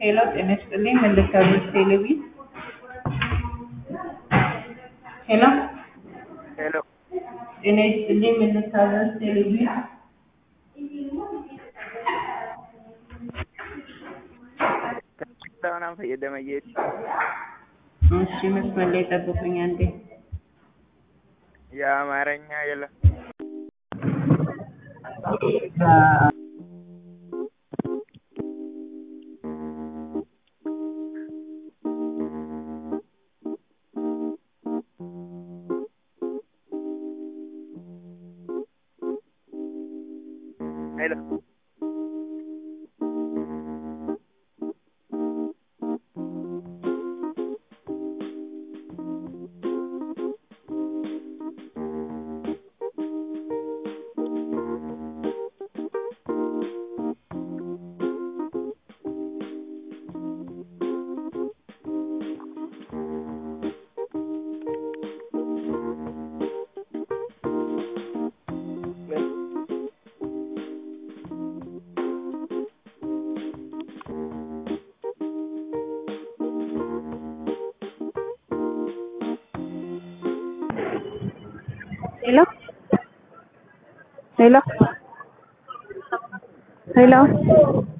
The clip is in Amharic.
ሄሎ ጤና ይስጥልኝ ምን ልታዘዝ ቴሌቪ ሄሎ ሄሎ ጤና ይስጥልኝ ምን ልታዘዝ ቴሌቪ Taanaan fayyadama jeeti. እሺ መስመር ላይ ጠብቁኝ አንዴ የአማርኛ የለም። ሄሎ ሄሎ ሄሎ ሄሎ